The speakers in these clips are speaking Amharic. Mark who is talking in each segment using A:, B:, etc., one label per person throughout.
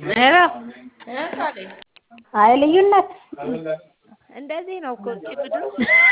A: ሄሎ
B: ቃሌ
A: አይ ልዩነት
B: እንደዚህ ነው እኮ እቺ ምድር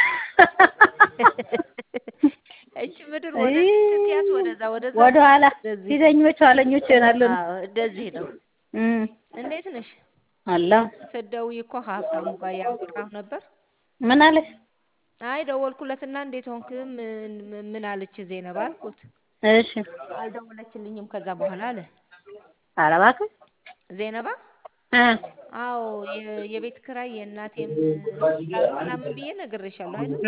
B: እቺ ምድር ወደ ስትያዝ ወደዛ ወደዛ
A: ወደ ኋላ
B: እንደዚህ
A: ፊተኞች ኋለኞች ይሆናሉ።
B: አዎ እንደዚህ ነው።
A: እም
B: እንዴት ነሽ?
A: አላ
B: ስትደውይ እኮ ሀብታሙ ጋር ያወራሁ ነበር።
A: ምን አለሽ?
B: አይ ደወልኩለትና እንዴት ሆንክ ምን ምን አለች ዜነባ አልኩት።
A: እሺ
B: አልደወለችልኝም ከዛ በኋላ አለ
A: ኧረ እባክሽ
B: ዜነባ
A: እ
B: አዎ የ- የቤት ኪራይ የእናቴም ስላሉ ምናምን ብዬ ነግሬሻለሁ አይደል?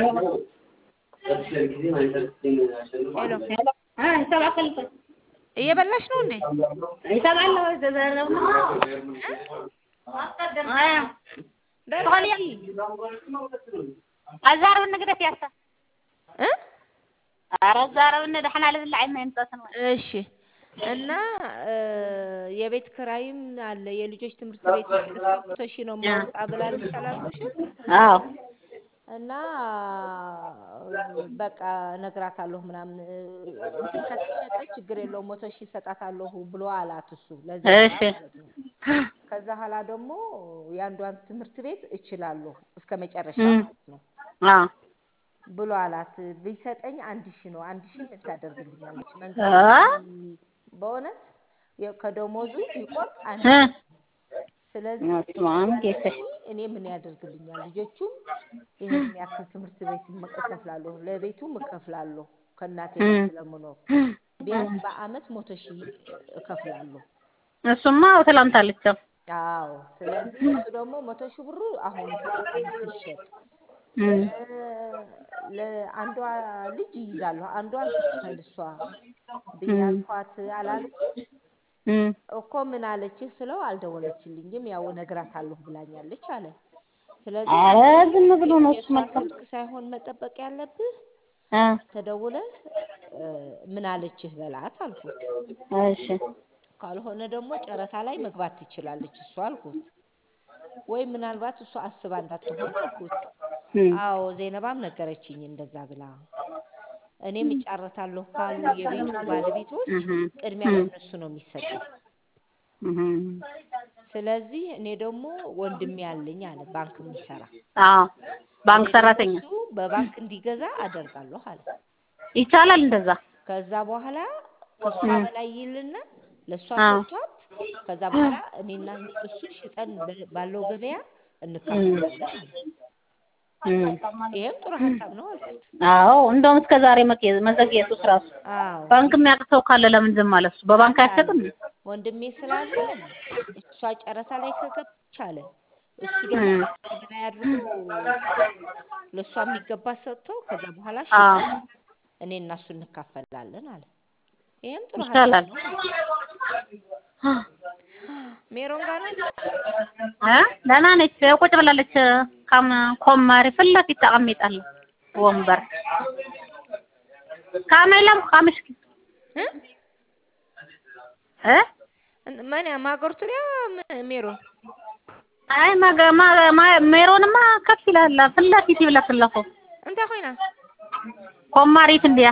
B: ሄሎ
A: እ ይሰማል
B: እየበላሽ ነው እንዴ?
A: ይሰማል ወይ ዘዘረው አያ
B: ደርሰሽ
A: አዛረብ ንግደት ያሳ
B: እ
A: ኧረ አዛረብ ንደሕና ልብላዕ ይመንጠስን
B: እሺ እና እ የቤት ኪራይም አለ የልጆች ትምህርት ቤት እስከ መቶ ሺህ ነው የማወጣ ብላለች አላልኩሽም?
A: አዎ
B: እና በቃ እነግራታለሁ ምናምን እንትን ከተሸጠ ችግር የለውም መቶ ሺህ እሰጣታለሁ ብሎ አላት እሱ ለዚህ
A: እሺ
B: ማለት ነው። ከዛ ኋላ ደግሞ የአንዷን ትምህርት ቤት እችላለሁ እስከ መጨረሻ
A: እም
B: ማለት ነው
A: አዎ
B: ብሎ አላት። ቢሰጠኝ አንድ ሺህ ነው አንድ ሺህ ምን ታደርግልኛለች?
A: አ
B: መንግስት በእውነት የ- ከደሞዙ ቢቆርጥ አንድ
A: እ
B: ሺህ ስለዚህ
A: ስማም
B: ያን
A: ጌታ
B: ሺህ እኔ ምን ያደርግልኛል? ልጆቹም ይሄን ያክል ትምህርት ቤት እከፍላለሁ፣ ለቤቱም እከፍላለሁ ከእናቴ ጋር
A: እም
B: ስለምኖር ቢያንስ በአመት መቶ ሺህ እከፍላለሁ።
A: እሱማ አዎ ትላንታለች። አዎ
B: አዎ ስለዚህ እሱ ደግሞ መቶ ሺህ ብሩ አሁን ይሰጣታል ስትሸጥ
A: እም
B: ለአንዷ ልጅ ይይዛለሁ አንዷን ትክፈል እሷ ብዬ
A: እም
B: አልኳት አላልኩም
A: እም
B: እኮ ምን አለችህ ስለው አልደወለችልኝም ያው እነግራታለሁ ብላኛለች አለ። ስለዚህ
A: ኧረ
B: አንተ
A: ዝም ብሎ ነው እሱ
B: የእሷን
A: መልካም
B: ስልክ ሳይሆን መጠበቅ ያለብህ
A: እ
B: ተደውለህ እ ምን አለችህ በላት አልኩት።
A: እሺ
B: ካልሆነ ደግሞ ጨረታ ላይ መግባት ትችላለች እሷ አልኩት። ወይ ምናልባት እሷ አስባ እንዳትሆን አልኩት።
A: እም
B: አዎ ዜነባም ነገረችኝ እንደዛ ብላ። እኔም እጫረታለሁ ካሉ የቤቱ ባለቤቶች
A: እህም
B: ቅድሚያ
A: እም
B: ለእነሱ ነው የሚሰጠው።
A: እህም
B: ስለዚህ እኔ ደግሞ ወንድሜ አለኝ አለ ባንክ የሚሰራ
A: አዎ ባንክ
B: እኔ ደግሞ
A: ሰራተኛ
B: እሱ በባንክ እንዲገዛ አደርጋለሁ አለ።
A: ይቻላል እንደዛ።
B: ከዛ በኋላ ከእሷ
A: እም
B: በላይ ይልና ለእሷ
A: አዎ
B: ሰጥቷት ከዛ በኋላ እኔና እሱ ሽጠን በ- ባለው ገበያ
A: እም
B: እንካፈላለን አለ።
A: እም
B: ይሄም ጥሩ ሀሳብ ነው አልኩት።
A: አዎ እንደውም እስከ ዛሬ መቄ- መዘግየቱስ ራሱ
B: አዎ
A: ባንክ የሚያውቅ ሰው ካለ ለምን ዝም አለ? እሱ በባንክ
B: አንድ አለ
A: አይሸጥም?
B: ወንድሜ ስላለ እሷ ጨረታ ላይ ከገባች አለ እሱ ደግሞ
A: እም
B: ከአንተ በላይ አድርጎ ለእሷ የሚገባ ሰጥቶ ከዛ በኋላ
A: አዎ
B: ሽጠን እኔ እና እሱ እንካፈላለን አለ። ይሄም ጥሩ ሀሳብ
A: ይቻላል።
B: ነው አልኩት። ሜሮን ጋር ናችሁ?
A: እ ደህና ነች። ቁጭ ብላለች። ካም ኮማሪ ፊት ለፊት ተቀምጣለች ወንበር ካሜላም ካምሽ
B: እ
A: እ
B: እን- ማን ማገርቱ ሊያ ም- ሜሮን
A: አይ ማገ ማ ማ ሜሮንማ ከፍ ይላል ፊት ለፊት ይብለክለኮ
B: እንታይ ኮይና
A: ኮማሪት እንዲያ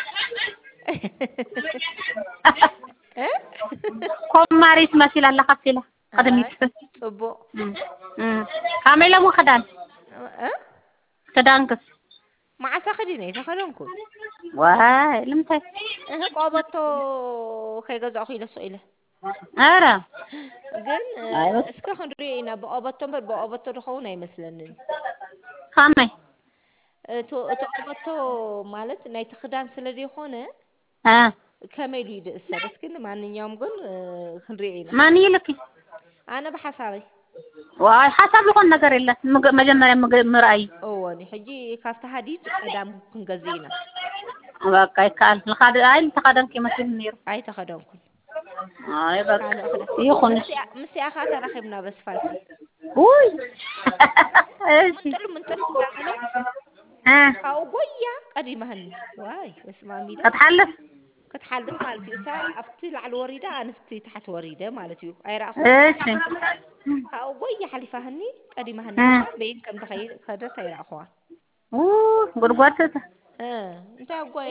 B: እ
A: ኮማሪት መሲላላ ከፍ ኢላ
B: አይ
A: ቅድሚት
B: ጽቡቅ
A: እም እም ካሜላ ሞ ክዳን
B: እ
A: ክዳንክስ
B: መዓሳ ኸዲነ የተኸደንኩት
A: ዋይ ልምታይ
B: እህ ቆበቶ ከይገዛእኹ ኢለ ሰ ኢለ
A: ኧረ
B: ግን እ
A: አይ በስ
B: እስከ ክንሪኦ ኢና ብቀበቶ እምበር ብቀበቶ ድኸውን ኣይመስለንን
A: ካመይ
B: እቲ እቲ ቀበቶ ማለት ናይቲ ክዳን ስለ ዘይኮነ
A: አ
B: ከመይ ኢሉ ይድእሰር እስኪ ንማንኛውም ግን እ ክንሪኦ ኢና
A: ማን ይልክ
B: ኣነ ብሓሳበይ
A: ዋይ ሓሳብ ዝኮነ ነገር የለን ምግ- መጀመሪያ ምግብ ምርኣይ
B: እወኒ ሕጂ ካብቲ ሃዲድ ቀዳም ክንገዝእ ኢና
A: በቃ ይከኣል ንኻደ ኣይ ንተኻደንኪ መስል ነይሩ
B: ኣይተኸደንኩን
A: ኣይ በቃ
B: ካልእ ክዳን
A: ይኹን
B: ምስኣ- ምስኣ ኸ ተራኺብና በስፋልቲ
A: ውይ እሺ
B: ምንጥል ምንጥል እንዳበለ
A: እ
B: ካብኡ ጎያ ቀዲማህኒ ዋይ በስመ አብ ኢለ
A: ክትሓልፍ
B: ክትሓልፍ ማለት እዩ እሳ ኣብቲ ላዕሊ ወሪዳ ኣንስቲ ታሕቲ ወሪደ ማለት እዩ ኣይረኣኹ
A: እሺ
B: ካብኡ ጎያ ሓሊፋህኒ ቀዲማህኒ
A: እ
B: እሳ በይን ከም ከደት ኣይረኣኹዋን
A: ውይ ጉድጓድ ትእተ
B: እ እንታይ ኣጓየ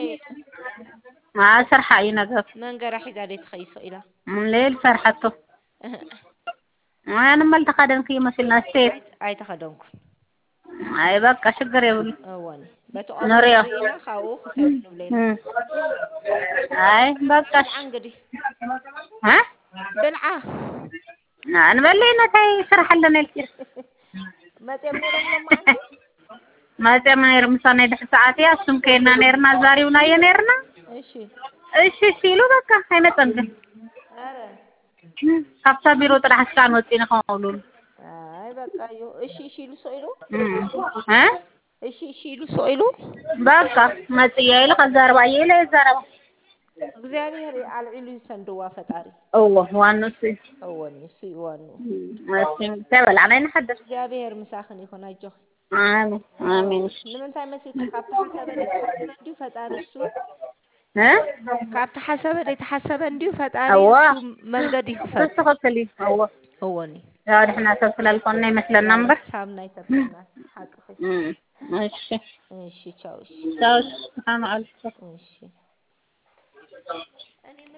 A: ማ ስርሓ እዩ ነገር
B: መንገዳ ሒዛ ደይ ትኸይሶ ኢላ
A: ሌል ሰርሐቶ
B: እህ
A: ኣነ መልተኻደንክ ይመስልና ስቴት
B: ኣይ- ኣይተኸደንኩን
A: ኣይ በቃ ሽግር የብሉ
B: እወኒ በቲ
A: ንሪኦ
B: ቆርበት ርኢና ካብኡ ክሰብ ንብለና
A: ኣይ በቃ
B: ብልዓ እንግዲህ
A: እ
B: ብልዓ
A: ንበለና እንታይ ስራሕ ኣለና ኢልኪ
B: መፅኦም ነይሮም ሎማዓንቲ
A: መፅኦም ነይሩ ምሳብ ናይ ድሕሪ ሰዓት እያ እሱም ከይድና ነርና ዛሪብናዮ ነርና
B: እሺ
A: እሺ እሺ ኢሉ በቃ ኣይመፀን ግን
B: ኧረ
A: ካብታ ቢሮ ጥራሕ እስካዕ ንወፂና ከምብሉ
B: አይ በቃ እዩ እሺ እሺ ኢሉ ሰው ኢሉ
A: እ
B: እሺ እሺ ኢሉ ሰው ኢሉ
A: በቃ መፅያ ኢሉ ከዛረባ እየ ኢለ የዛረባ
B: እግዚአብሔር አልዒሉ ይሰንድዋ ፈጣሪ
A: እዎ ዋኑ እሱ እዩ
B: እወኒ እሱ እዩ ዋኑ
A: እሺ እንታይ በላዕና ይንሓድር
B: እግዚአብሔር ምሳኽን ይኹን ኣጆኺ
A: አሜን አሜን እሺ
B: ንምንታይ መሲልካ ካብቲ ሓሰበ ዘይተሓሰበ እንዲሁ ፈጣሪ እሱ
A: እ
B: ካብቲ ሓሰበ ዘይተሓሰበ እንዲሁ ፈጣሪ
A: እዋ
B: እሱ መንገዲ ይክፈት
A: ተስተኸክል እዩ እዎ
B: እወኒ
A: ያው ድሕና ሰብ ስላልኮና ይመስለና እምበር
B: ሳብ ናይ ተፈና ሓቅኺ
A: እም፣ እሺ
B: እሺ ቻው እሺ
A: ቻው ሰላም ዓለይኩም
B: እሺ